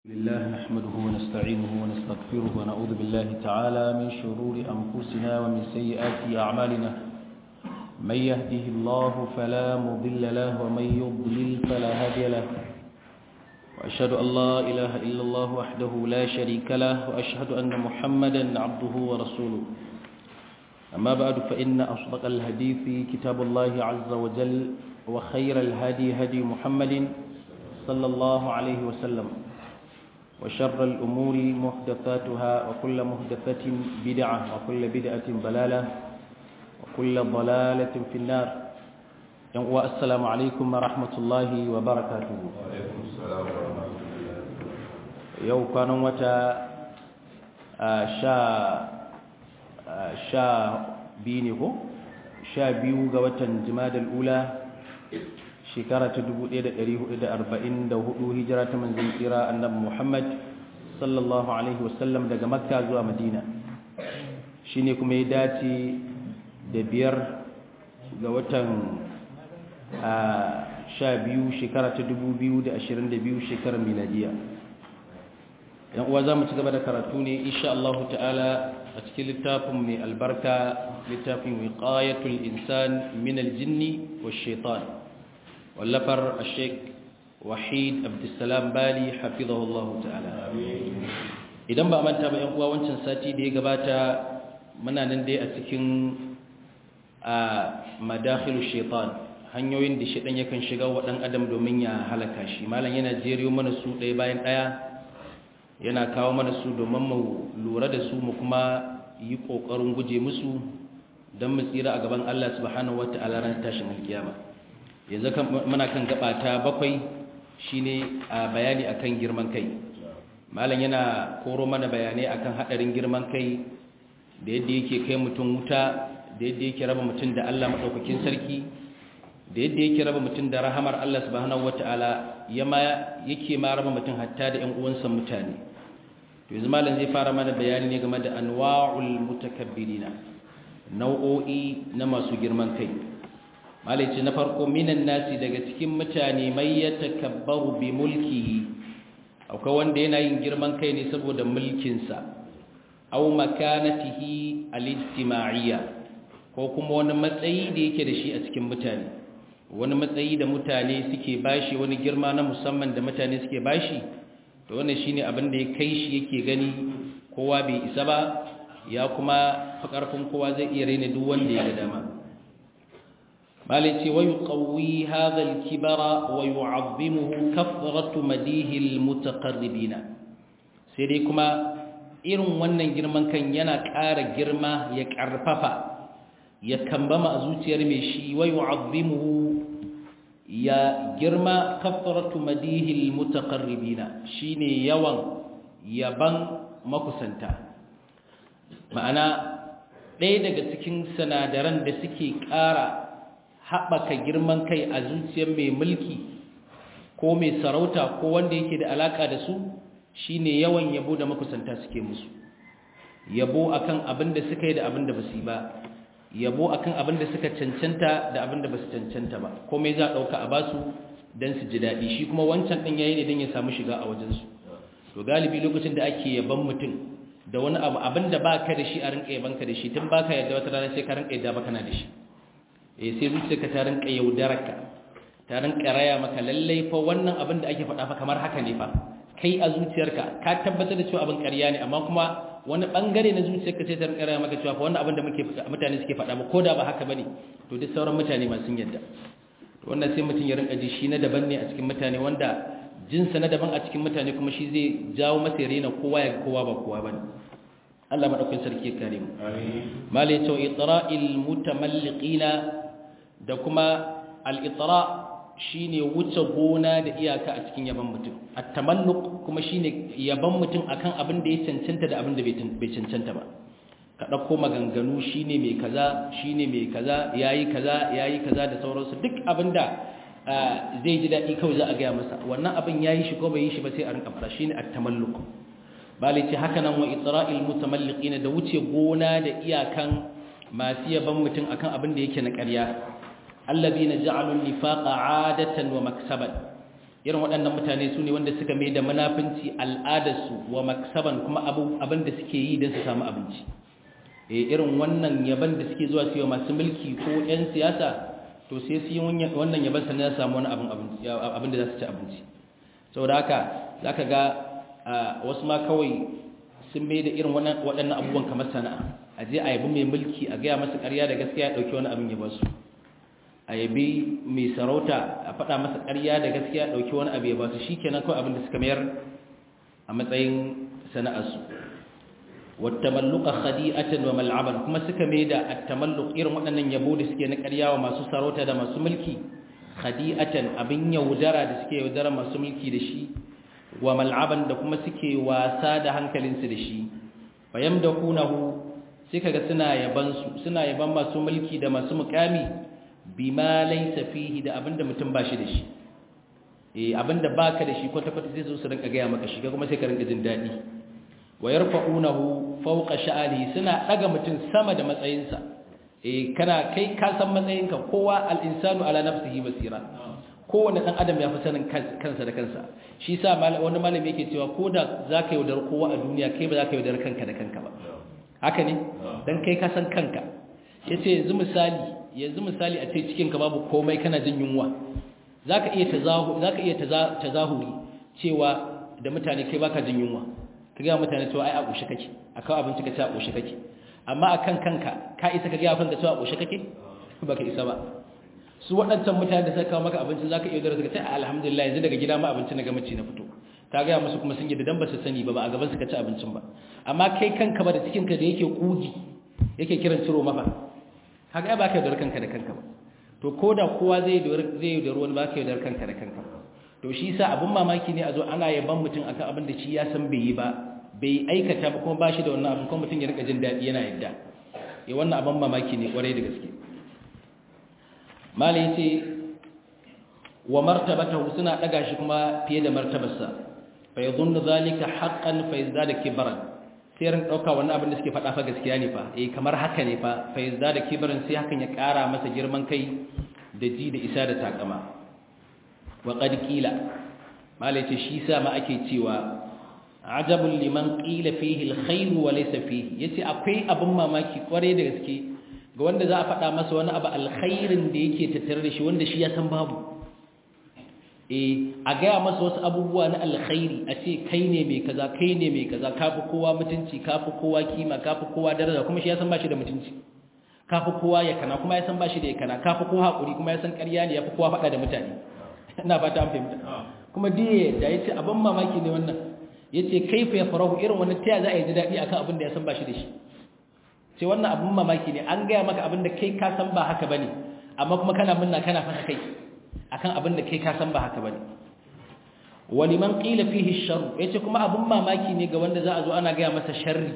لله نحمده ونستعينه ونستغفره ونعوذ بالله تعالى من شرور أنفسنا ومن سيئات أعمالنا من يهده الله فلا مضل له ومن يضلل فلا هادي له وأشهد أن لا إله إلا الله وحده لا شريك له وأشهد أن محمدا عبده ورسوله أما بعد فإن أصدق الحديث كتاب الله عز وجل وخير الهدي هدي محمد صلى الله عليه وسلم وشر الأمور محدثاتها وكل محدثة بدعة وكل بدعة ضلالة وكل ضلالة في النار والسلام عليكم ورحمة الله وبركاته وعليكم السلام ورحمة الله يو كان وتا شا شا بينه شا بيو غوتا جماد الأولى shekara ta 1444 hijira ta manzon kira annabi Muhammad sallallahu alaihi wasallam daga Makka zuwa Madina shine kuma ya dace da biyar ga watan sha biyu shekara ta 2022 shekarar miladiya yan uwa za mu ci gaba da karatu ne insha Allah ta'ala a cikin littafin mai albarka littafin wiqayatul insan min aljinni wash shaitan wallafar sheik wahid abdulsalam bali hafizahullahu ta'ala idan ba manta ba yan uwa wancan sati da ya gabata muna nan dai a cikin a madakhilu shaitan hanyoyin da shaitan yakan shiga wa dan adam domin ya halaka shi malam yana jeriyo mana su ɗaya bayan ɗaya yana kawo mana su domin mu lura da su mu kuma yi ƙoƙarin guje musu don mu tsira a gaban Allah subhanahu wata'ala ran tashin alkiyama yanzu muna kan gaba ta bakwai shine a bayani akan girman kai malam yana koro mana bayanai akan hadarin girman kai da yadda yake kai mutum wuta da yadda yake raba mutum da Allah madaukakin sarki da yadda yake raba mutum da rahamar Allah subhanahu wataala yama yake ma raba mutum hatta da ƴan uwansa mutane to yanzu malam zai fara mana bayani ne game da anwa'ul mutakabbirina nau'o'i na masu girman kai malice na farko minan nasi daga cikin mutane mai ya takabbaru bi mulkihi akwai wanda yana yin girman kai ne saboda mulkinsa au makanatihi al-ijtima'iyya ko kuma wani matsayi da yake da shi a cikin mutane wani matsayi da mutane suke bashi wani girma na musamman da mutane suke bashi to wannan shine abin da ya kai shi yake gani kowa bai isa ba ya kuma fa karfin kowa zai iya raina duk wanda ya ga dama مالتي ويقوي هذا الكبر ويعظمه كثرة مديه المتقربين سيديكما irin wannan girman kan yana ƙara girma ya ƙarfafa ya kambama a zuciyar mai shi wa yu'azzimuhu ya girma kaffaratu madihil mutaqarribina shine yawan yaban makusanta ma'ana ɗaya daga cikin sinadaran da suke ƙara haɓaka girman kai a zuciyar mai mulki ko mai sarauta ko wanda yake da alaƙa da su shine yawan yabo da makusanta suke musu yabo akan abin da suka yi da abin da ba su yi ba yabo akan abin da suka cancanta da abin da ba su cancanta ba komai za a ɗauka a basu don su ji daɗi shi kuma wancan ɗin yayi ne don ya samu shiga a wajensu to galibi lokacin da ake yaban mutum da wani abu abin da ba ka da shi a rinƙa yabanka da shi tun ba ka yadda wata rana sai ka rinƙa yadda ba kana da shi eh sai zuciyarka ta rinka yaudararka ta rinka raya maka lallai fa wannan abin da ake faɗa fa kamar haka ne fa kai a zuciyarka ka tabbatar da cewa abin ƙarya ne amma kuma wani bangare na zuciyarka sai ta rinka raya maka cewa fa wannan abin da muke mutane suke faɗa ba ko da ba haka bane to duk sauran mutane ma sun yadda to wannan sai mutum ya rinka ji shi na daban ne a cikin mutane wanda jinsa na daban a cikin mutane kuma shi zai jawo masa ya rena kowa ya kowa ba kowa bane Allah madaukakin sarki ya kare mu amin malai to itra'il mutamalliqina da kuma al'itara shi ne wuce gona da iyaka a cikin yaban mutum a tamalluk kuma shi ne yaban mutum akan abin da ya cancanta da abin da bai cancanta ba ka ɗauko maganganu shi ne mai kaza shi ne mai kaza ya yi kaza ya yi kaza da sauransu duk abin da zai ji daɗi kawai za a gaya masa wannan abin ya yi shi ko bai yi shi ba sai a rinka fara shi ne a tamalluk bali ce haka nan wa itra'il mutamalliqina da wuce gona da iyakan masu yaban mutum akan abin da yake na ƙarya الذين جعلوا النفاق عادة ومكسبا irin waɗannan mutane su ne wanda suka mai da munafinci al'adarsu wa maksaban kuma abin da suke yi don su samu abinci e irin wannan yaban da suke zuwa su yi masu mulki ko 'yan siyasa to sai su yi wannan yaban sannan ya samu wani abin da za su ci abinci saboda haka za ka ga wasu ma kawai sun mai da irin waɗannan abubuwan kamar sana'a a je a yabi mai mulki a gaya masa ƙarya da gaskiya ya ɗauki wani abin ya basu a yabi mai sarauta a faɗa masa ƙarya da gaskiya ɗauki wani abu ya ba su shi kenan kawai abin da suka mayar a matsayin sana'arsu wattamalluka khadi'atan wa mal'aban kuma suka mai da attamalluq irin waɗannan yabo da suke na ƙarya wa masu sarauta da masu mulki khadi'atan abin yaudara da suke yaudara masu mulki da shi wa mal'aban da kuma suke wasa da hankalinsu da shi fayamdakunahu sai kaga suna yaban su suna yaban masu mulki da masu mukami bima laysa fihi da abinda mutum ba shi da shi eh abinda baka da shi kwata kwata sai su rinka ga maka shi kuma sai ka rinka jin dadi wa yarfa'unahu fawqa sha'ani suna daga mutum sama da matsayinsa eh kana kai ka san matsayinka kowa al-insanu ala nafsihi basira kowanne dan adam ya fi sanin kansa da kansa shi sa wani malami yake cewa ko da zaka yaudar kowa a duniya kai ba zaka yaudar kanka da kanka ba haka ne dan kai ka san kanka yace yanzu misali yanzu misali a ce cikin ka babu komai kana jin yunwa zaka iya tazahu zaka iya tazahuri cewa da mutane kai baka jin yunwa ka ga mutane cewa ai a kushe kake akan abinci ka ce a kushe kake amma akan kanka ka isa ka ga kanka cewa a kushe kake baka isa ba su waɗancan mutane da suka kawo maka abinci zaka iya dora suka ce alhamdulillah yanzu daga gida ma abinci na ga mace na fito ka ga musu kuma sun yi da dan ba su sani ba ba a gaban su ka ci abincin ba amma kai kanka ba da cikin ka da yake kugi yake kiran ciro mafa kaga ai ba ka yaudar kanka da kanka ba to ko da kowa zai yaudar zai yaudar wani ba ka yaudar kanka da kanka to shi yasa abun mamaki ne a zo ana yaban mutum akan abin da shi ya san bai yi ba bai aikata ba kuma ba shi da wannan abin kuma mutum ya rika jin daɗi yana yadda ya wannan abin mamaki ne kwarai da gaske mala yace wa martabatahu suna daga shi kuma fiye da martabarsa fa yadhunnu zalika haqqan fa yazdada kibran sai ran dauka wannan abin da suke faɗa fa gaskiya ne fa eh kamar haka ne fa fa yazdada kibran sai hakan ya ƙara masa girman kai da ji da isa da takama wa qad qila mala yace shi sa ma ake cewa ajabul liman qila fihi alkhair wa laysa fihi yace akwai abin mamaki kware da gaske ga wanda za a faɗa masa wani abu alkhairin da yake tattare da shi wanda shi ya san babu eh a gaya masa wasu abubuwa na alkhairi a ce kai ne mai kaza kai ne mai kaza kafi kowa mutunci kafi kowa kima kafi kowa daraja kuma shi ya san bashi da mutunci kafi kowa ya kana kuma ya san bashi da ya kana kafi kowa hakuri kuma ya san ƙarya ne ya fi kowa faɗa da mutane ina fata an fahimta kuma diye da yace abin mamaki ne wannan yace kaifa ya farahu irin wannan taya za a yi daɗi akan abin da ya san bashi da shi sai wannan abin mamaki ne an gaya maka abin da kai ka san ba haka bane amma kuma kana munna kana fasa kai akan abin da kai ka san ba haka bane waliman qila fihi sharr yace kuma abin mamaki ne ga wanda za a zo ana gaya masa sharri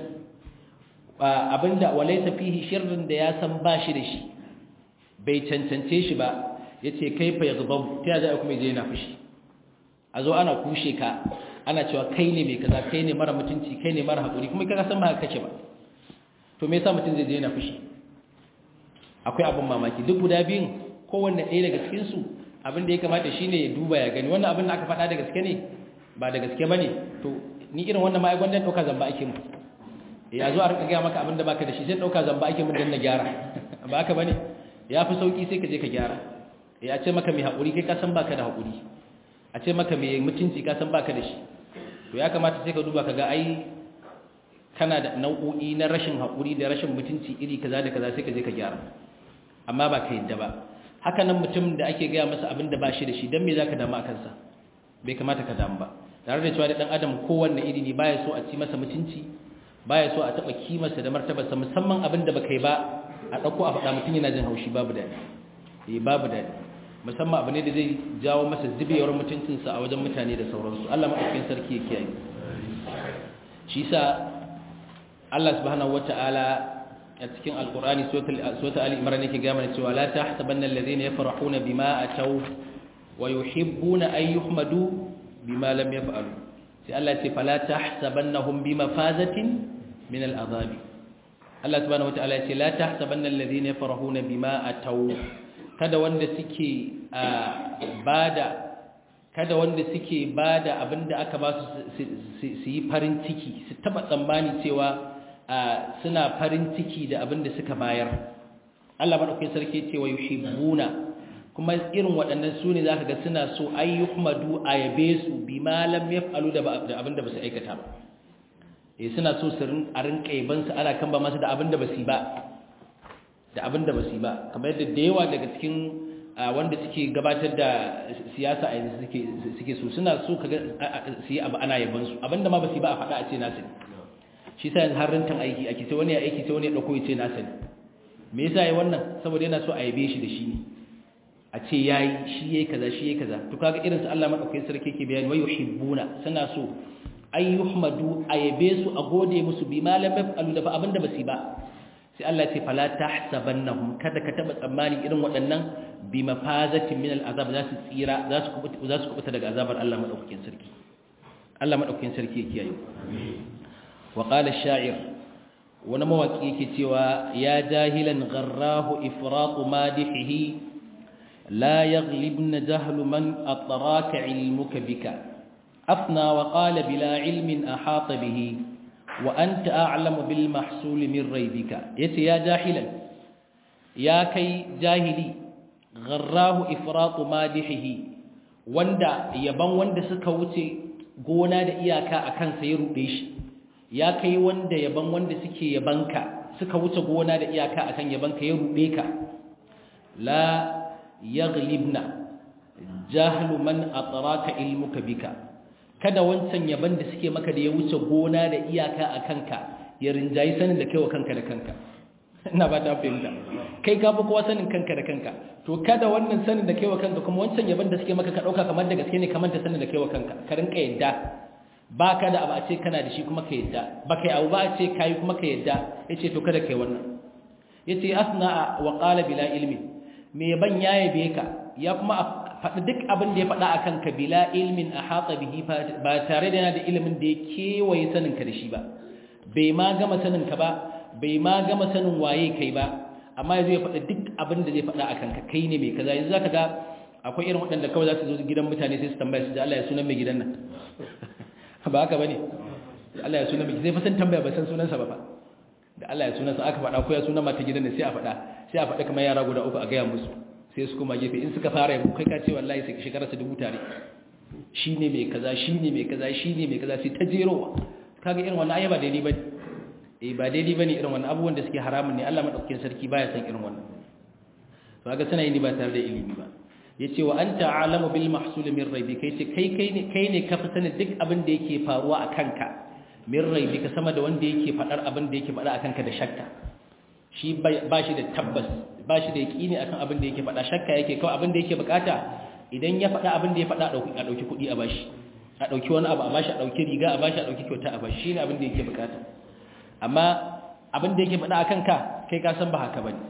abinda walaysa fihi sharrin da ya san ba shi da shi bai cancance shi ba yace kaifa yaghdab ta za kuma je yana fushi a zo ana kushe ka ana cewa kai ne mai kaza kai ne mara mutunci kai ne mara hakuri kuma kaga san ba haka kake ba to me yasa mutum zai je yana fushi akwai abin mamaki duk guda biyun kowanne ɗaya daga cikin su abin da ya kamata shine ya duba ya gani wannan abin da aka faɗa da gaske ne ba da gaske bane to ni irin wannan ma ai gwandan dauka zamba ake mu eh a zo a rika ga maka abin da baka da shi sai dauka zamba ake mu dan na gyara ba haka bane ya fi sauki sai ka je ka gyara eh a ce maka mai hakuri kai ka san baka da hakuri a ce maka mai mutunci ka san baka da shi to ya kamata sai ka duba ka ga ai kana da nau'o'i na rashin haƙuri da rashin mutunci iri kaza da kaza sai ka je ka gyara amma ba ka yadda ba haka nan mutum da ake gaya masa abin da ba shi da shi don me za ka damu a kansa bai kamata ka damu ba tare da cewa da ɗan adam kowanne iri ne baya so a ci masa mutunci baya so a taɓa kimarsa da martabarsa musamman abin da ba kai ba a ɗauko a faɗa mutum yana jin haushi babu daɗi eh babu daɗi musamman abu ne da zai jawo masa zubewar mutuncinsa a wajen mutane da sauransu Allah maɗaukakin sarki ya kiyaye shi sa Allah subhanahu wata'ala a cikin alkur'ani suratul ali imran yake ga mana cewa la tahsabanna alladhina yafrahuna bima ataw wa yuhibbuna an yuhmadu bima lam yaf'alu sai Allah ya ce fala tahsabannahum bimafazatin min al'azabi Allah subhanahu wata'ala ya ce la tahsabanna alladhina yafrahuna bima ataw kada wanda suke bada kada wanda suke ba da abin da aka ba su su yi farin ciki su taba tsammani cewa suna farin ciki da abin da suka bayar Allah maɗaukin sarki cewa yuhibbuna kuma irin waɗannan su ne za ka ga suna so ayyuhmadu a yabe su bi malam ya falu da abin da ba su aikata ba e suna so su a rinka yabansu ana kan ba masu da abin da ba su ba da abin da ba su ba kamar yadda da yawa daga cikin wanda suke gabatar da siyasa a yanzu suke so suna so kaga su yi abu ana yabansu abin da ma ba su ba a faɗa a ce nasu ne shi sa yanzu har rintan aiki ake sai wani ya aiki sai wani ya ɗauko ya ce nasu ne me yasa ya wannan saboda yana so a yabe shi da shi ne a ce yayi shi yayi kaza shi yayi kaza to kaga irin su Allah madaukakin sarki yake bayani wayu hibbuna suna so ay yuhmadu ayabe su a gode musu bi malam yafalu da abinda basu ba sai Allah ya ce fala tahsabannahum kada ka taba tsammani irin waɗannan bi mafazatin min al'azab za su tsira za su kubuta za su kubuta daga azabar Allah madaukakin sarki Allah madaukakin sarki yake yayi wa qala ash-sha'ir wani mawaki yake cewa ya jahilan gharrahu ifratu madihihi لا يغلبن جهل من أطراك علمك بك أفنى وقال بلا علم أحاط به وأنت أعلم بالمحصول من ريبك يتي يا جاهلا يا كي جاهلي غراه إفراط مادحه wanda yaban wanda suka wuce gona da iyaka akan sai rude shi ya kai wanda yaban wanda suke yabanka suka wuce gona da iyaka akan yabanka ya rude ka la yaghlibna jahlu man atraka ilmuka bika kada wancan yaban da suke maka da ya wuce gona da iyaka a kanka ya rinjayi sanin da kaiwa kanka da kanka ina ba ta fahimta kai ka fi kowa sanin kanka da kanka to kada wannan sanin da kaiwa kanka kuma wancan yaban da suke maka ka dauka kamar da gaske ne kamar ta sanin da kaiwa kanka ka rinka yadda ba ka da abu a ce kana da shi kuma ka yadda ba kai abu ba a ce kayi kuma ka yadda yace to kada kai wannan yace asna wa qala bila ilmi me ban ya yabe ka ya kuma faɗi duk abin da ya faɗa akan ka bila ilmin a hatsa bihi ba tare da yana da ilimin da ya kewaye sanin ka da shi ba bai ma gama sanin ka ba bai ma gama sanin waye kai ba amma yanzu ya faɗi duk abin da zai faɗa akan ka kai ne mai kaza yanzu zaka ga akwai irin waɗanda kawai za su zo gidan mutane sai su tambaya su da Allah ya sunan mai gidan nan ba haka bane Allah ya sunan mai zai fa san tambaya ba san sunansa ba fa da Allah ya sunansa aka faɗa ko ya sunan mata gidan ne sai a faɗa sai a faɗa kamar yara guda uku a gaya musu sai su kuma gefe in suka fara yabo kai ka ce wallahi sai shekara su dubu tare shi ne mai kaza shi ne mai kaza shi ne mai kaza sai ta jerowa kaga irin wannan ayyaba daidai ba eh ba daidai bane irin wannan abubuwan da suke haramun ne Allah madaukakin sarki baya san irin wannan to kaga sana yi ba tare da ilimi ba yace wa anta alamu bil mahsul min raibi kai ce kai kai ne kai ne ka fi sanin duk abin da yake faruwa a kanka min raibi ka sama da wanda yake fadar abin da yake fada a kanka da shakka shi ba shi da tabbas ba shi da yaƙini akan abin da yake faɗa shakka yake kawai abin da yake bukata idan ya faɗa abin da ya faɗa a ɗauki kuɗi a bashi a ɗauki wani abu a bashi a ɗauki riga a bashi a ɗauki kyauta a bashi shi ne abin da yake bukata amma abin da yake faɗa a kanka kai ka san ba haka ba ne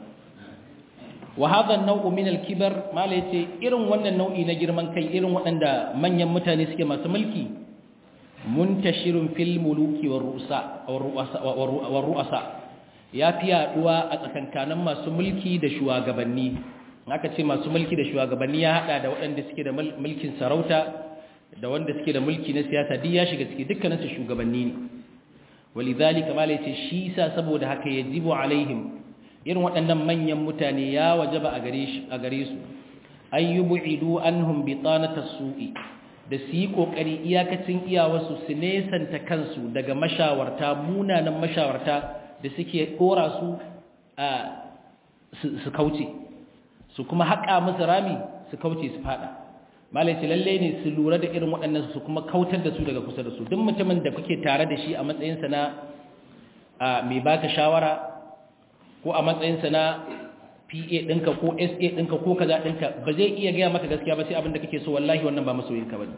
wa hadha an-naw'u min al-kibar mala yace irin wannan nau'i na girman kai irin waɗanda manyan mutane suke masu mulki muntashirun fil muluki war ru'asa war ru'asa ya fi yaduwa a tsakankanin masu mulki da shugabanni aka ce masu mulki da shugabanni ya hada da waɗanda suke da mulkin sarauta da wanda suke da mulki na siyasa duk ya shiga ciki dukkaninsu shugabanni ne walidhalika mala yace shi sa saboda haka yajibu alaihim irin waɗannan manyan mutane ya wajaba a gare shi a gare su ayyubidu anhum bitanata su'i da su yi kokari iyakacin iyawarsu su nesanta kansu daga mashawarta munanan mashawarta da suke dora su a su kauce su kuma haƙa musu rami su kauce su fada malai ce lalle ne su lura da irin waɗannan su kuma kautar da su daga kusa da su duk mutumin da kuke tare da shi a matsayinsa na mai baka shawara ko a matsayinsa na PA ɗinka ko SA ɗinka ko kaza ɗinka ba zai iya gaya maka gaskiya ba sai abin da kake so wallahi wannan ba masoyinka ba ne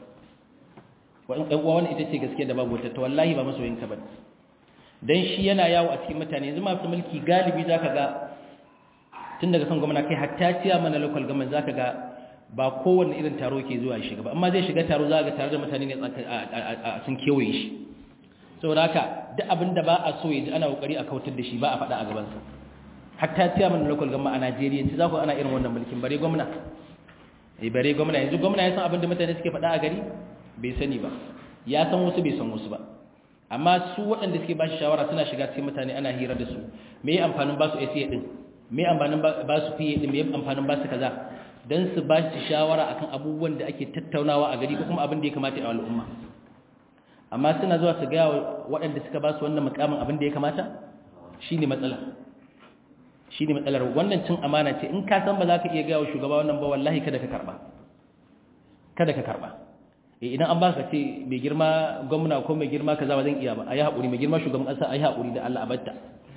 wani ita ce gaskiya da babu wata wallahi ba masoyinka ba ne don shi yana yawo a cikin mutane yanzu masu mulki galibi za ka ga tun daga kan gwamna kai hatta ciya mana local government za ka ga ba kowane irin taro ke zuwa shiga ba amma zai shiga taro za ga tare da mutane ne a sun kewaye shi saboda haka duk abin da ba a so ya ji ana kokari a kautar da shi ba a faɗa a gabansa hatta ciya mana local government a Najeriya ci za ku ana irin wannan mulkin bare gwamna eh bare gwamna yanzu gwamna ya san abin da mutane suke faɗa a gari bai sani ba ya san wasu bai san wasu ba amma su waɗanda suke ba shi shawara suna shiga cikin mutane ana hira da su me amfanin ba su ACA din me amfanin ba su fiye din me amfanin ba su kaza dan su ba shi shawara akan abubuwan da ake tattaunawa a gari ko kuma abin da ya kamata a al'umma amma suna zuwa su ga waɗanda suka ba su wannan mukamin abin da ya kamata shine matsala shine matsalar wannan cin amana ce in ka san ba za ka iya ga wa shugaba wannan ba wallahi kada ka karba kada ka karba idan an ba ka ce mai girma gwamna ko mai girma kaza ba zan iya ba a yi haƙuri mai girma shugaban ƙasa a yi haƙuri da Allah a batta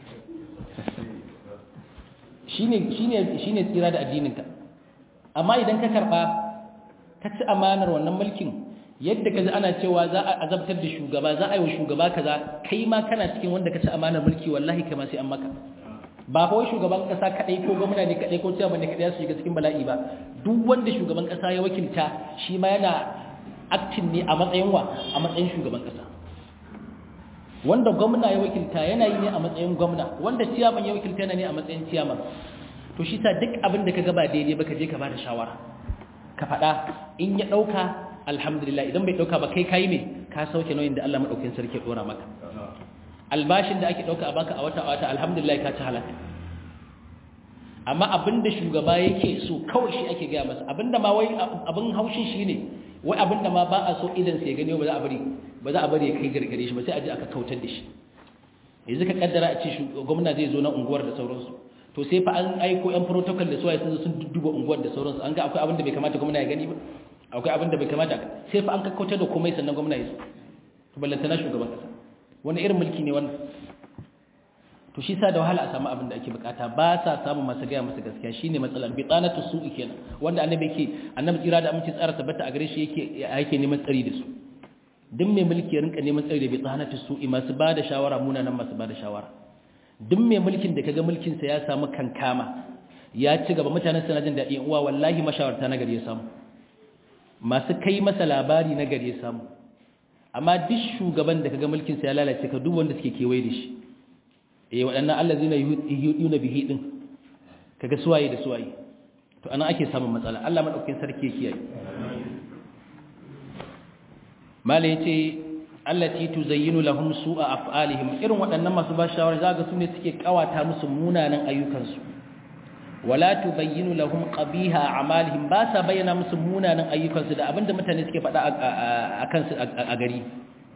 shi ne tsira da addininka amma idan ka karɓa ka ci amanar wannan mulkin yadda ka ji ana cewa za a azabtar da shugaba za a yi wa shugaba kaza kai ma kana cikin wanda ka ci amanar mulki wallahi kai ma sai an maka ba kawai shugaban kasa kadai ko gwamna ne kadai ko ciyaman ne kadai su shiga cikin bala'i ba duk wanda shugaban kasa ya wakilta shi ma yana aktin ne a matsayin wa a matsayin shugaban kasa wanda gwamna ya wakilta yana yi ne a matsayin gwamna wanda ciyaman ya wakilta yana ne a matsayin ciyaman to shi sa duk abin da ka gaba daidai ba ka je ka bada shawara ka faɗa in ya ɗauka alhamdulillah idan bai ɗauka ba kai kayi me ka sauke nauyin da Allah maɗaukin sarki ya ɗora maka albashin da ake ɗauka a baka a wata a wata alhamdulillah ka ci halaka amma abinda shugaba yake so kawai shi ake gaya masa abinda ma wai abin haushin shi ne wai abinda ma ba a so idan sai gani ba za a bari ba za a bari ya kai gargare shi ba sai a ji aka kautar da shi yanzu ka kaddara a ce gwamna zai zo na unguwar da sauransu to sai fa an aiko yan protocol da suwaye sun zo sun dudduba unguwar da sauransu an ga akwai abin da bai kamata gwamna ya gani ba akwai abin da bai kamata sai fa an kakkautar da komai sannan gwamna ya zo to ballantana shugaban kasa wani irin mulki ne wannan to shi sa da wahala a samu abin da ake bukata ba sa samu masu gaya masu gaskiya shine matsalar bitanatu su'i kenan wanda annabi yake annabi tsira da aminci tsara tabbata a gare shi yake yake neman tsari da su duk mai mulki ya rinka neman tsari da bitanatu su'i masu bada shawara munanan masu bada shawara duk mai mulkin da kaga mulkin sa ya samu kankama ya ci gaba mutanen suna jin daɗi uwa wallahi mashawarta na gari ya samu masu kai masa labari na gari ya samu amma duk shugaban da kaga mulkin sa ya lalace ka duk wanda suke kewaye da shi eh waɗannan allazina yuhiduna bihi din kaga suwaye da suwaye to anan ake samun matsala Allah madaukakin sarki yake yi mala yace allati tuzayyinu lahum su'a af'alihim irin waɗannan masu ba shawara zaga su ne suke kawata musu munanan ayyukansu wala tubayyinu lahum qabiha a'malihim ba sa bayyana musu munanan ayyukansu da abinda mutane suke faɗa a kansu a gari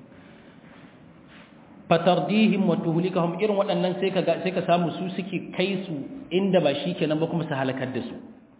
fatardihim wa tuhlikahum irin waɗannan sai ka sai ka samu su suke kai su inda ba shikenan ba kuma su halakar da su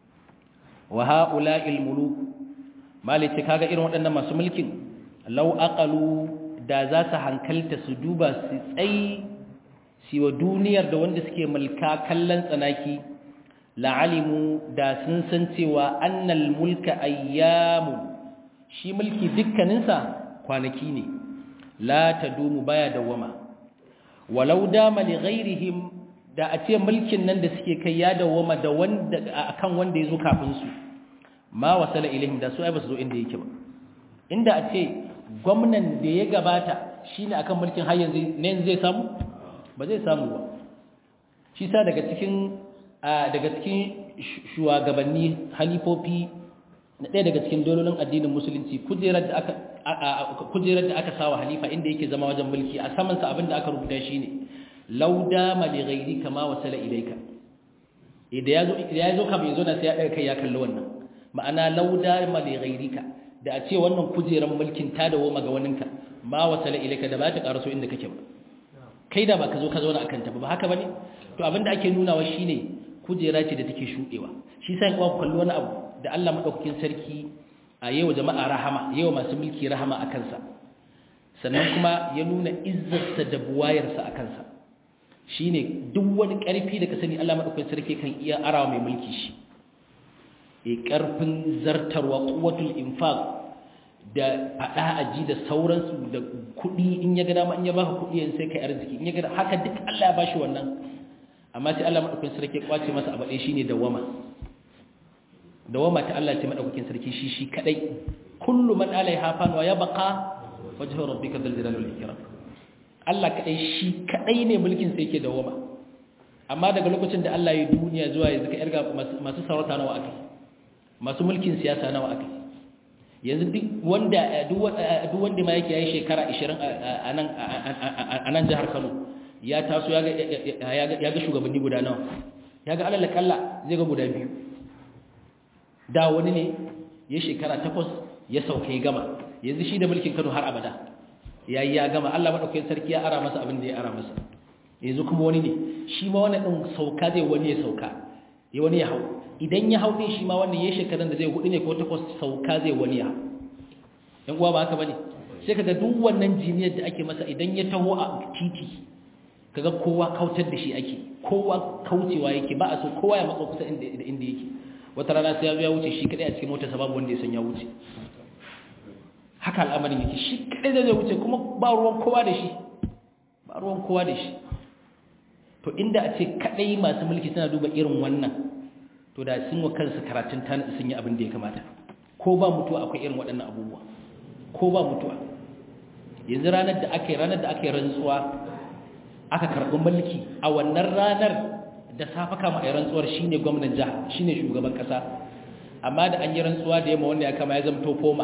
wa haula'il muluk malice kaga irin waɗannan masu mulkin law aqalu da za su hankalta su duba su tsayi siwa duniyar da wanda suke mulka kallon tsanaki la'alimu da sun san cewa annal mulka ayyamun shi mulki dukkaninsa kwanaki ne la tadumu baya dawama walau dama li ghairihim da a ce mulkin nan da suke kai ya dawama da wanda akan wanda yazo kafin su ma wasala ilaihim da su ai ba su zo inda yake ba inda a ce gwamnan da ya gabata shine akan mulkin har yanzu ne zai samu ba zai samu ba shi sa daga cikin daga cikin shugabanni halifofi na ɗaya daga cikin dololin addinin musulunci kujerar da aka kujerar da aka sawa halifa inda yake zama wajen mulki a saman sa abinda aka rubuta shine lauda ma li ghairi kama wasala ilayka idan yazo idan yazo ka bai zo na sai ya daga kai ya kalli wannan ma'ana lauda ma li ghairika da a ce wannan kujerar mulkin ta dawo maga waninka ma wasala ilayka da ba ta karaso inda kake ba kai da ba ka zo ka zauna akan ta ba haka bane to abinda ake nunawa shine kujera ce da take shudewa shi sai kuma kalli wani abu da Allah madaukakin sarki a yawa jama'a rahama yawa masu mulki rahama a kansa sannan kuma ya nuna izzarsa da buwayarsa a kansa shine duk wani ƙarfi da ka sani Allah madaukakin sarki kan iya arawa mai mulki shi e ƙarfin zartarwa quwwatul infaq da fada aji da sauransu da kuɗi in ya ga dama in ya baka kuɗi yanzu sai kai arziki in ya ga haka duk Allah ya bashi wannan amma sai Allah madaukakin sarki ya kwace masa abade shine dawama dawama ta Allah ce madaukakin sarki shi shi kadai kullu man alaiha fan wa yabqa wajhu rabbika dhul jalali wal ikram Allah kadai shi kadai ne mulkin sa yake dawama amma daga lokacin da Allah ya duniya zuwa yanzu ka yarga masu sarauta nawa akai masu mulkin siyasa nawa aka yanzu duk wanda duk wanda ma yake yayi shekara 20 a nan a nan jihar Kano ya taso ya ga ya ga shugabanni guda nawa ya ga alal kalla zai ga guda biyu da wani ne ya shekara 8 ya sauke gama yanzu shi da mulkin Kano har abada yayi ya gama Allah madaukakin sarki ya ara masa abin da ya ara masa yanzu kuma wani ne shi ma wannan din sauka zai wani ya sauka ya wani ya hau idan ya hau din shi ma wannan yayin shekaran da zai hudu ne ko takwas sauka zai wani ya hau yan uwa ba haka bane sai kaga duk wannan jiniyar da ake masa idan ya taho a titi kaga kowa kautar da shi ake kowa kaucewa yake ba a so kowa ya matsa kusa inda inda yake wata rana sai ya zo ya wuce shi kadai a cikin motar sababu wanda ya san ya wuce haka al'amarin yake shi kadai zai wuce kuma ba ruwan kowa da shi ba ruwan kowa da shi to inda a ce kadai masu mulki suna duba irin wannan to da sun wa kansu karatun tana sun yi abin da ya kamata ko ba mutuwa akwai irin waɗannan abubuwa ko ba mutuwa yanzu ranar da aka yi ranar da aka yi rantsuwa aka karɓi mulki a wannan ranar da safa kama a rantsuwar shine gwamnan jiha shine shugaban ƙasa amma da an yi rantsuwa da yamma wanda ya kama ya zamto foma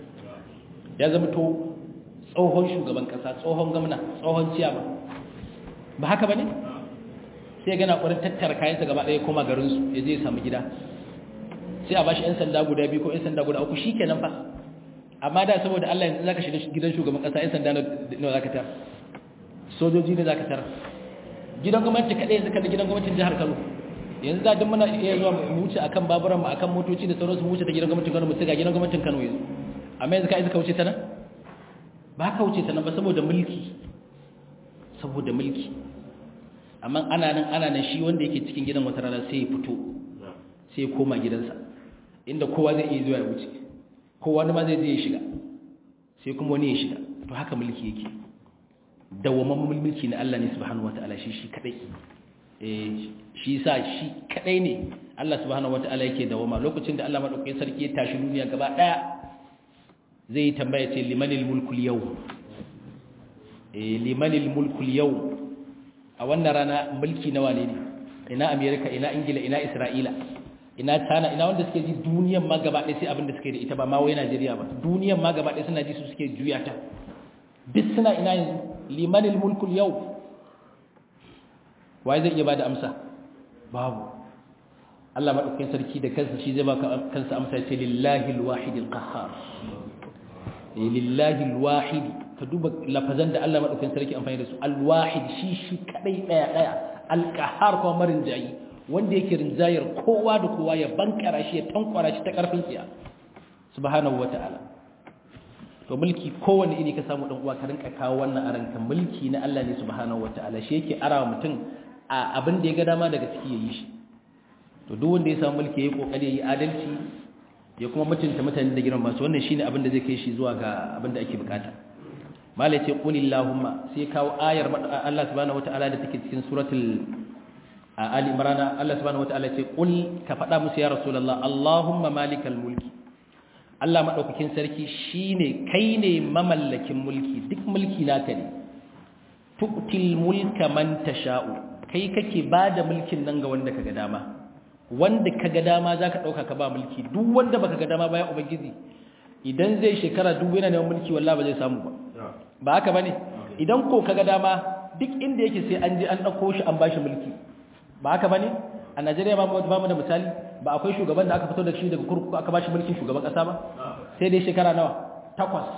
ya zamto tsohon shugaban ƙasa tsohon gwamna tsohon ciyama ba haka ba ne sai gana ƙwarin tattara kayansa gaba ɗaya koma garinsu ya zai samu gida sai a bashi 'yan sanda guda biyu ko 'yan sanda guda uku shi kenan fa amma da saboda Allah yanzu za ka shiga gidan shugaban ƙasa 'yan sanda nawa za ka tar sojoji ne za ka tar gidan gwamnati kaɗai yanzu kada gidan gwamnatin jihar Kano yanzu za duk muna iya zuwa mu wuce akan baburan mu akan motoci da sauransu mu wuce ta gidan gwamnatin Kano mu ga gidan gwamnatin Kano yanzu amma yanzu ka isa ka wuce ta nan ba ka wuce ta nan ba saboda mulki saboda mulki amma ana nan ana nan shi wanda yake cikin gidan wata rana sai ya fito sai ya koma gidansa inda kowa zai iya zuwa ya wuce kowa ma zai je ya shiga sai kuma wani ya shiga to haka mulki yake dawamamman mulki na Allah ne subhanahu wata'ala shi shi kadai eh shi sa shi kadai ne Allah subhanahu wata'ala yake dawama lokacin da Allah madaukakin sarki ya tashi duniya gaba daya zai tambaya ce limanil mulku yau eh limanil mulku yau a wannan rana mulki nawa ne ina America ina Ingila ina Isra'ila ina China ina wanda suke ji duniyan ma gaba ɗaya sai abin da suke da ita ba ma wai Najeriya ba duniyan ma gaba ɗaya suna ji su suke juya ta duk suna ina yanzu limanil mulkul yau waye zai iya bada amsa babu Allah madaukakin sarki da kansa shi zai baka kansa amsa ce lillahi alwahidil qahhar lillahi alwahid ka duba lafazan da Allah madaukakin sarki amfani da su alwahid shi shi kadai daya daya alqahhar ko marin jayi wanda yake rinjayar kowa da kowa ya bankara shi ya tankwara shi ta karfin tsiya subhanahu wataala to mulki kowanne iri ka samu dan uwa ka rinka kawo wannan a ranka mulki na Allah ne subhanahu wataala shi yake arawa mutum a abin da ya ga dama daga ciki yayi shi to duk wanda ya samu mulki yayi kokari yayi adalci ya kuma mutunta mutane da girman masu wannan shine abin da zai kai shi zuwa ga abin da ake bukata malai ce qulillahumma sai kawo ayar Allah subhanahu wataala da take cikin suratul ali imran Allah subhanahu wataala ce qul ka faɗa musu ya rasulullah allahumma malikal mulki Allah maɗaukakin sarki shi ne kai ne mamallakin mulki duk mulki naka ne tuktil mulka man tasha'u kai kake ba da mulkin nan ga wanda kaga dama wanda kaga dama za ka ɗauka ka ba mulki duk wanda baka ga dama ba ya ubangiji idan zai shekara duk yana neman mulki wallah ba zai samu ba ba haka bane idan ko kaga dama duk inda yake sai an je an ɗauko shi an bashi mulki ba haka bane a Najeriya ba mu da misali ba akwai shugaban da aka fito da shi daga kurkuku aka bashi mulkin shugaban kasa ba sai dai shekara nawa takwas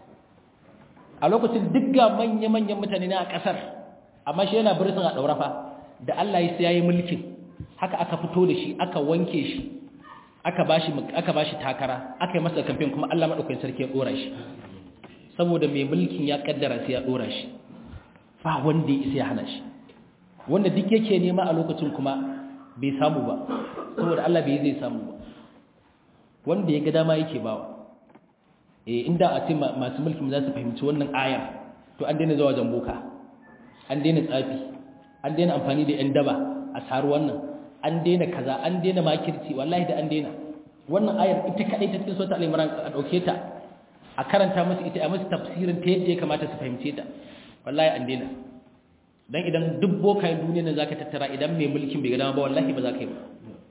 a lokacin duk ga manya-manyan mutane na a kasar amma shi yana birnin a ɗaurafa da Allah ya sai yayi mulkin haka aka fito da shi aka wanke shi aka bashi aka bashi takara aka yi masa kamfen kuma Allah madaukakin sarki ya dora shi saboda mai mulkin ya kaddara sai ya dora shi ba wanda ya isa ya hana shi wanda duk yake nema a lokacin kuma bai samu ba saboda Allah bai zai samu ba wanda ya ga dama yake bawa eh inda a ce masu mulki za su fahimci wannan ayar to an daina zuwa jamboka an daina tsafi an daina amfani da yan daba a saru wannan an daina kaza an daina makirci wallahi da an daina wannan ayar ita kadai ta cikin sura al-imran a dauke ta a karanta musu ita a musu tafsirin ta yadda ya kamata su fahimce ta wallahi an daina dan idan duk bokayen duniya ne zaka tattara idan mai mulkin bai ga dama ba wallahi ba za ka yi ba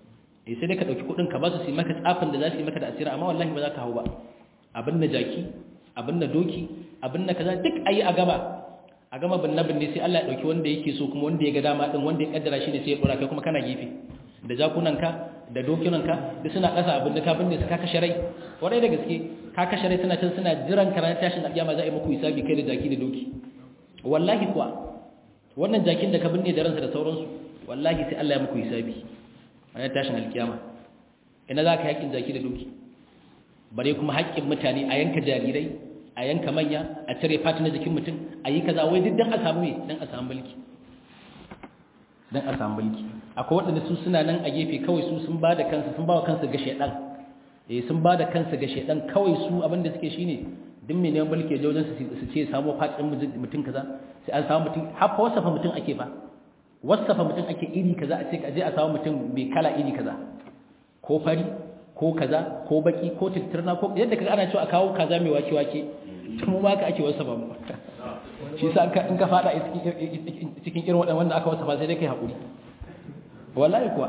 eh sai dai ka dauki kudin ka ba su su yi maka tsafin da za su yi maka da asira amma wallahi ba za ka hau ba abin na jaki abin na doki abin na kaza duk ayi a gaba a gama bin nabin ne sai Allah ya dauki wanda yake so kuma wanda ya ga dama din wanda ya kaddara shi ne sai ya dora kai kuma kana gefe da jakunanka da dokinanka duk suna kasa abin da ka binne su ka kashe rai kwarai da gaske ka kashe rai suna can suna jiran ka ranar tashin alƙiyama za a yi muku hisabi kai da jaki da doki wallahi kuwa wannan jakin da ka binne da ransa da sauransu wallahi sai Allah ya muku hisabi ranar tashin alƙiyama ina za ka haƙƙin jaki da doki bare kuma haƙƙin mutane a yanka jarirai a yanka manya a cire fata na jikin mutum a yi kaza wai duk dan a samu me dan a samu mulki dan a samu mulki akwai waɗanda su suna nan a gefe kawai su sun ba da kansu sun ba wa kansu ga shaidan eh sun ba da kansu ga shaidan kawai su abinda suke shine duk mai neman mulki ya wajen su ce samu fatin mutum kaza sai an samu mutum haka wasafa mutum ake ba wasafa mutum ake iri kaza a ce ka je a samu mutum mai kala iri kaza ko fari ko kaza ko baki ko tattirna ko yadda kaga ana cewa a kawo kaza mai wake wake mu ma ka ake wasafa mu shi sa in ka fada cikin irin waɗannan wanda aka wasafa sai dai kai haƙuri wallahi kuwa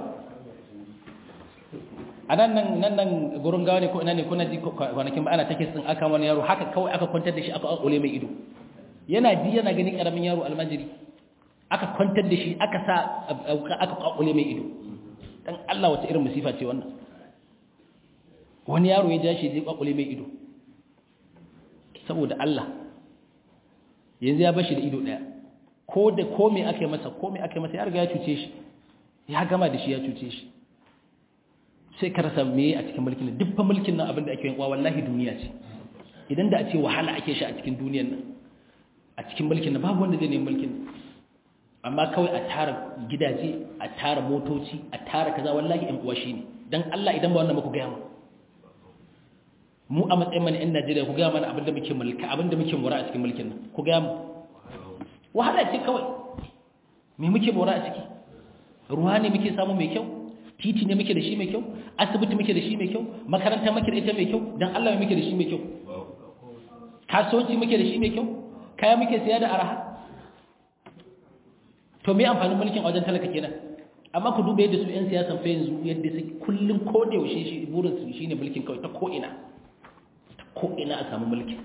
a nan nan nan nan gurin gawa ne ko ina ne kuna ji kwanakin ba ana take sun aka wani yaro haka kawai aka kwantar da shi aka akule mai ido yana ji yana gani karamin yaro almajiri aka kwantar da shi aka sa aka akule mai ido dan Allah wata irin musifa ce wannan wani yaro ya ja shi zai akule mai ido saboda Allah yanzu ya bashi da ido daya ko da ko me aka yi masa ko me aka yi masa ya riga ya cuce shi ya gama da shi ya cuce shi sai ka rasa me a cikin mulkin duk fa mulkin nan abinda ake yin wa wallahi duniya ce idan da a ce wahala ake shi a cikin duniyar nan a cikin mulkin nan babu wanda zai nemi mulkin amma kawai a tara gidaje a tara motoci a tara kaza wallahi in uwa shine dan Allah idan ba wannan muku ga mu mu a matsayin mana yan Najeriya ku ga mana abinda muke mulka abinda muke mura a cikin mulkin nan ku ga mu wahala ce kawai me muke mura a ciki ruwa ne muke samu mai kyau titi ne muke da shi mai kyau asibiti muke da shi mai kyau makaranta muke da ita mai kyau dan Allah muke da shi mai kyau kasuwanci muke da shi mai kyau kaya muke siya da araha to me amfanin mulkin wajen talaka kenan amma ku duba yadda su yan siyasan fa yanzu yadda su kullun ko da yaushe shi burin su shine mulkin kawai ta ko ina ta ko ina a samu mulkin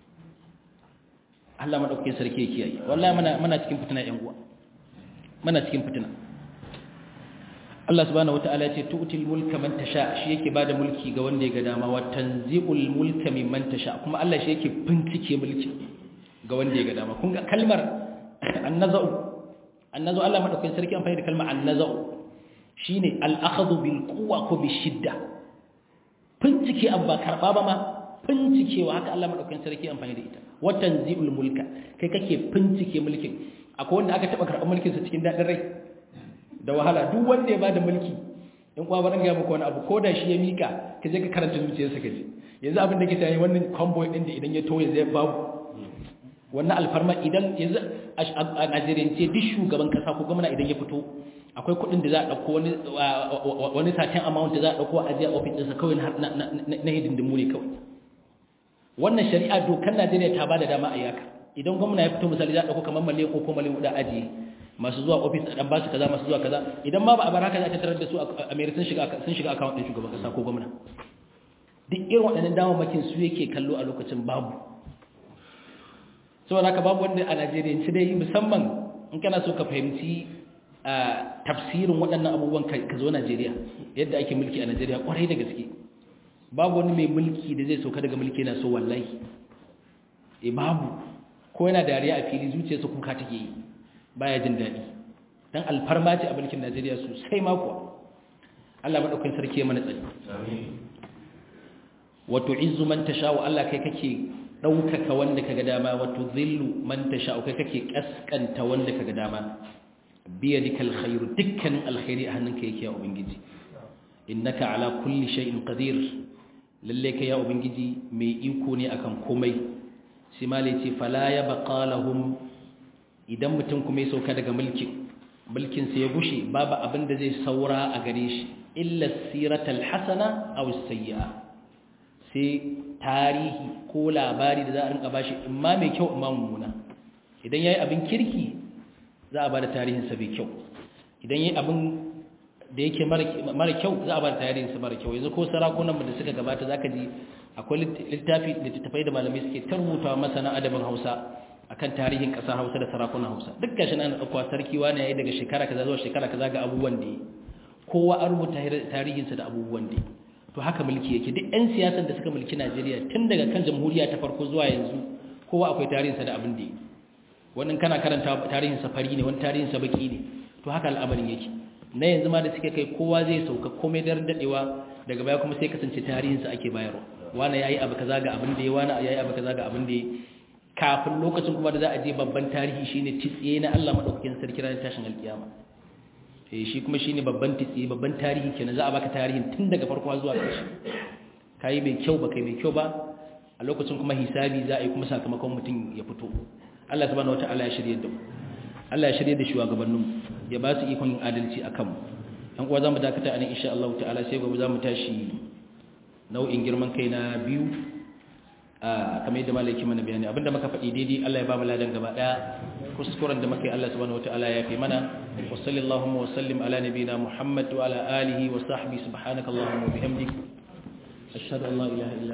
Allah madaukakin sarki ya kiyaye wallahi muna muna cikin fitina yan uwa muna cikin fitina Allah subhanahu wataala ya ce tu'til mulka man tasha shi yake bada mulki ga wanda ya ga dama wa tanzi'ul mulka mimman tasha kuma Allah shi yake bincike mulki ga wanda ya ga dama kun ga kalmar annaza'u annaza'u Allah madaukakin sarki amfani da kalmar annaza'u shine al-akhdhu bil quwwa ko bi shidda bincike abba karba ba ma bincikewa haka Allah madaukakin sarki amfani da ita wa tanzi'ul mulka kai kake bincike mulkin akwai wanda aka taba karɓar mulkin sa cikin dadin rai da wahala duk wanda ya bada mulki in kuwa baran ga muku wani abu ko da shi ya mika ka je ka karanta zuciyarsa ka ji yanzu abin da ke tayi wannan convoy din da idan ya toye zai babu wannan alfarma idan yanzu a Najeriya ce duk shugaban kasa ko gwamna idan ya fito akwai kuɗin da za a ɗauko wani wani satin amount da za a ɗauko a ajiya office ɗinsa kawai na hidindimu ne kawai wannan shari'a dokar Najeriya ta bada dama a yaka idan gwamna ya fito misali za a ɗauko kamar miliyan ko miliyan huɗu ajiye masu zuwa ofis a ɗan ba su kaza masu zuwa kaza idan ma ba a bar haka za ta tarar da su a mere sun shiga sun shiga account ɗin shugaban ƙasa ko gwamna duk irin waɗannan damamakin su yake kallo a lokacin babu saboda haka babu wanda a Najeriya ci dai musamman in kana so ka fahimci tafsirin waɗannan abubuwan ka zo Najeriya yadda ake mulki a Najeriya kwarai da gaske babu wani mai mulki da zai sauka daga mulki yana so wallahi e babu ko yana dariya a fili zuciyarsa kuka take yi baya jin daɗi dan alfarma ce a mulkin Najeriya sosai ma kuwa Allah madaukakin sarki ya mana tsari wa tu'izzu man tasha wa Allah kai kake daukaka wanda kaga dama wa tudhillu man tasha kai kake kaskanta wanda kaga dama biyadikal khairu dukkanin alkhairi a hannunka yake ya ubangiji innaka ala kulli shay'in qadir lalle kai ya ubangiji mai iko ne akan komai sai malai ce fala ya baqa lahum idan mutum kuma ya sauka daga mulkin mulkin sa ya gushe babu abin da zai saura a gare shi illa siratal hasana aw sayyi'a sai tarihi ko labari da za a rinka bashi imma mai kyau imma mummuna idan yayi abin kirki za a bada tarihin sa bai kyau idan yayi abin da yake mara kyau za a ba tarihin su mara kyau yanzu ko sarakunan mu da suka gabata zaka ji akwai littafi da tattafai da malamai suke tarbuta masana adabin Hausa akan tarihin kasar Hausa da sarakunan Hausa duk gashi nan akwai sarki wani yayi daga shekara kaza zuwa shekara kaza ga abubuwan da kowa an rubuta tarihin sa da abubuwan da to haka mulki yake duk ɗan siyasan da suka mulki Najeriya tun daga kan jamhuriya ta farko zuwa yanzu kowa akwai tarihin sa da abin da wannan kana karanta tarihin sa fari ne wani tarihin sa baki ne to haka al'amarin yake na yanzu ma da suke kai kowa zai sauka komai dar dadewa daga baya kuma sai kasance tarihin sa ake bayarwa wani yayi abu kaza ga abin da ya wani yayi abu kaza ga abin da ya kafin lokacin kuma da za a je babban tarihi shine titsiye na Allah madaukakin sarki ranar tashin alkiyama eh shi kuma shine babban titsiye babban tarihi kenan za a baka tarihin tun daga farko zuwa ƙarshe kai mai kyau ba kai mai kyau ba a lokacin kuma hisabi za a yi kuma sakamakon mutum ya fito Allah subhanahu wataala ya shirye da mu Allah ya shirye da shugabannin ya ba su ikon yin adalci akan mu dan uwa zamu dakata anan insha Allah ta'ala sai gobe zamu tashi nau'in girman kai na biyu a kamar yadda malaki mana bayani abinda muka faɗi daidai Allah ya ba mu ladan gaba daya kuskuren da muka yi Allah subhanahu wataala ya fi mana wa sallallahu wa sallim ala nabina Muhammad wa ala alihi wa sahbihi subhanakallahumma wa bihamdik ashhadu an la ilaha illa